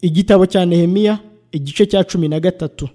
igitabo cya nehemiya igice cya cumi na gatatu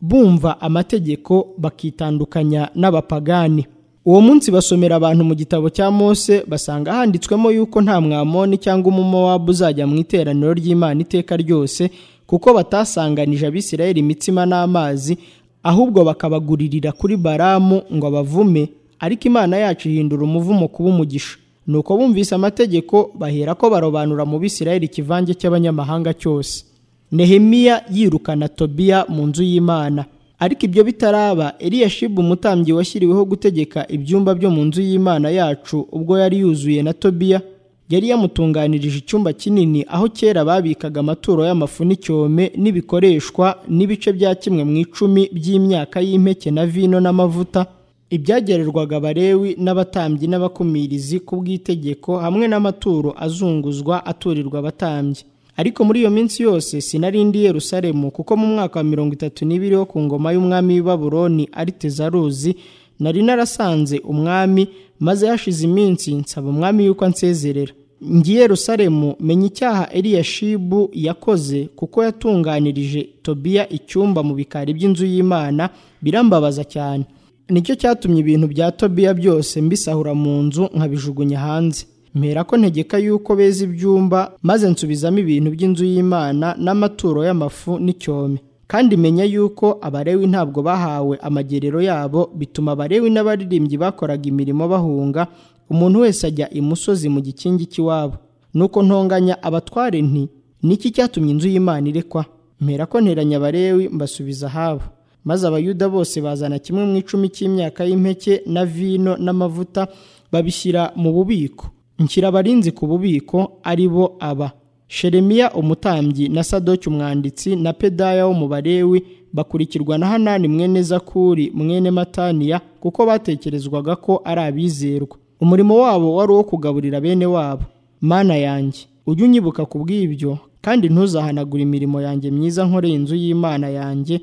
bumva amategeko bakitandukanya n'abapagani uwo munsi basomera abantu mu gitabo cya mose basanga handitswemo yuko nta mwamoni cyangwa umumowabu uzajya mu iteraniro ry'imana iteka ryose kuko batasanganije abisirayeli imitsima n'amazi ahubwo bakabaguririra kuri baramu ngo abavume ariko imana yacu ihindura umuvumo kuba umugisha nuko bumvise amategeko bahera ko barobanura mu bisirayeli ikivange cy'abanyamahanga cyose nehemiya yirukana tobiya mu nzu y'imana ariko ibyo bitaraba eliyashibu umutambyi washyiriweho gutegeka ibyumba byo mu nzu y'imana yacu ubwo yari yuzuye na tobiya yari yamutunganirije icyumba kinini aho kera babikaga amaturo y'amafu n'icyome n'ibikoreshwa n'ibice bya kimwe mu icumi by'imyaka y'impeke na vino n'amavuta ibyagererwaga abarewi n'abatambyi n'abakumirizi ku bw'itegeko hamwe n'amaturo azunguzwa aturirwa abatambyi ariko muri iyo minsi yose sinarindi yerusalemu kuko mu mwaka wa mirongo itatu n'ibiri wo ku ngoma y'umwami w'i baburoni ari tezaruzi nari narasanze umwami maze hashize iminsi nsaba umwami yuko ansezerera ngi Yerusalemu menya icyaha Eliyashibu yakoze kuko yatunganirije tobiya icyumba mu bikari by'inzu y'imana birambabaza cyane nicyo cyatumye ibintu bya tobiya byose mbisahura mu nzu nkabijugunya hanze mpera ko ntegeka yuko beza ibyumba maze nsubizamo ibintu by'inzu y'imana n'amaturo y'amafu n'icyome kandi menya yuko abarewi ntabwo bahawe amagerero yabo bituma abarewi n'abaririmbyi bakoraga imirimo bahunga umuntu wese ajya imusozi mu gikingi cy'iwabo nuko ntonganya abatware nti niki cyatumye inzu y'imana irekwa mpera ko nteranya abarewi mbasubiza ahabo maze abayuda bose bazana kimwe mu icumi cy'imyaka y'impeke na vino n'amavuta babishyira mu bubiko nshyira abarinzi ku bubiko ari bo aba sheremiya umutambyi na sadoki umwanditsi na pedaya wo mu barewi bakurikirwa na hanani mwene zakuri mwene mataniya kuko batekerezwaga ko ari abizerwa umurimo wabo wari uwo kugaburira bene wabo mana yanjye ujye unyibuka ku bw'ibyo kandi ntuzahanagure imirimo yanjye myiza nkoreye inzu y'imana yanjye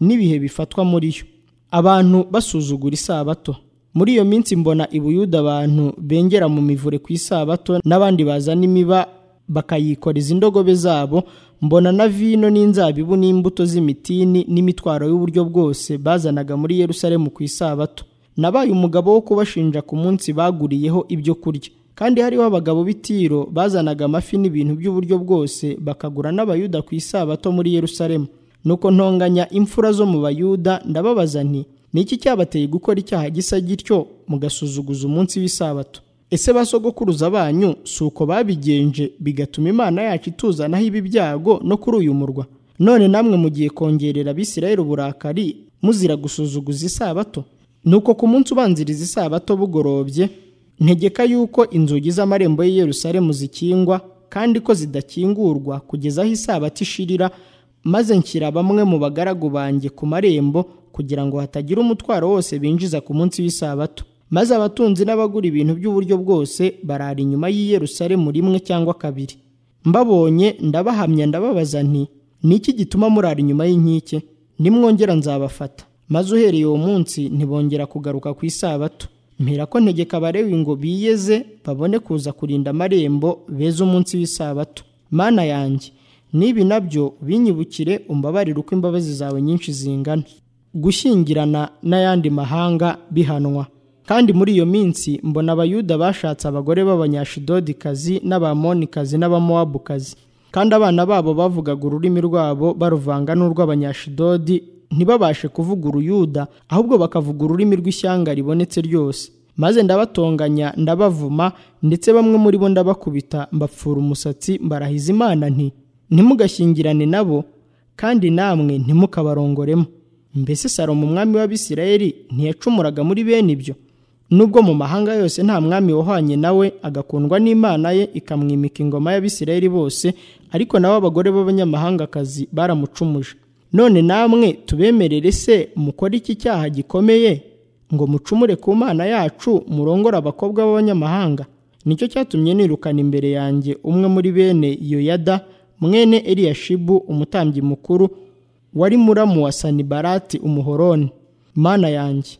n'ibihe bifatwa muri yo abantu basuzugura isabato muri iyo minsi mbona ibuyuda abantu bengera mu mivure ku isabato n'abandi bazana imiba bakayikoreza indogobe zabo mbona na vino n'inzabibu n'imbuto z'imitini n'imitwaro y'uburyo bwose bazanaga muri Yerusalemu ku isabato nabaye umugabo wo kubashinja ku munsi baguriyeho ibyo kurya kandi hariho abagabo b'itiro bazanaga amafi n'ibintu by'uburyo bwose bakagura n'abayuda ku isabato muri Yerusalemu nuko ntonganya imfura zo mu bayuda ndababaza nti niki cyabateye gukora icyaha gisa gityo mugasuzuguza umunsi w'isabato ese ba sogokuruza banyu si uko babigenje bigatuma imana yacu ituzanaho ibi byago no kuri uyu murwa none namwe mugiye kongerera abisirayeli uburakari muzira gusuzuguza isabato nuko ku munsi ubanziriza isabato bugorobye ntegeka yuko inzugi z'amarembo y'i Yerusalemu zikingwa kandi ko zidakingurwa kugeza aho isabato ishirira maze nshyira bamwe mu bagaragu banjye ku marembo kugira ngo hatagira umutwaro wose binjiza ku munsi w'isabato maze abatunzi n'abagura ibintu by'uburyo bwose barara inyuma y'i Yerusalemu rimwe cyangwa kabiri mbabonye ndabahamya ndababaza nti niki gituma murara inyuma y'inkike nimwongera nzabafata maze uhereye uwo munsi ntibongera kugaruka ku isabato mpera ko ntegeka abarewi ngo biyeze babone kuza kurinda amarembo beza umunsi w'isabato mana yanjye n'ibi nabyo binyibukire umbabarire uko imbabazi zawe nyinshi zingana gushyingirana n'ayandi mahanga bihanwa kandi muri iyo minsi mbona abayuda bashatse abagore b'abanyashidodikazi n'abamonikazi n'abamowabukazi kandi abana babo bavugaga ururimi rwabo baruvanga n'urw'abanyashidodi ntibabashe kuvuga uruyuda ahubwo bakavuga ururimi rw'ishyanga ribonetse ryose maze ndabatonganya ndabavuma ndetse bamwe muri bo ndabakubita mbapfura umusatsi mbarahiza imana nti ntimugashyingirane nabo kandi namwe ntimukabarongoremo mbese salomo umwami w'abisirayeli ntiyacumuraga muri bene ibyo nubwo mu mahanga yose nta mwami wahwanye nawe agakundwa n'imana ye ikamwimika ingoma y'abisirayeli bose ariko nabo abagore b'abanyamahangakazi baramucumuje none namwe tubemerere se mukore iki cyaha gikomeye ngo mucumure ku mana yacu murongore abakobwa b'abanyamahanga nicyo cyatumye nirukana imbere yanjye umwe muri bene yoyada mwene eliyashibu umutambyi mukuru wari muramu wa sanibarati umuhoroni mana yanjye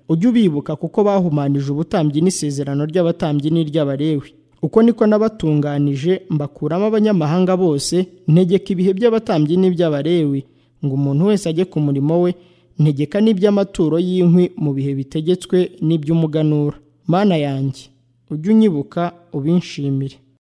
ujye ubibuka kuko bahumanije ubutambyi n'isezerano ry'abatambyi n'iry'abarewi uko niko n'abatunganije mbakuramo abanyamahanga bose ntegeka ibihe by'abatambyi n'iby'abarewi ngo umuntu wese ajye ku murimo we ntegeka n'iby'amaturo y'inkwi mu bihe bitegetswe n'iby'umuganura mana yanjye ujye unyibuka ubinshimire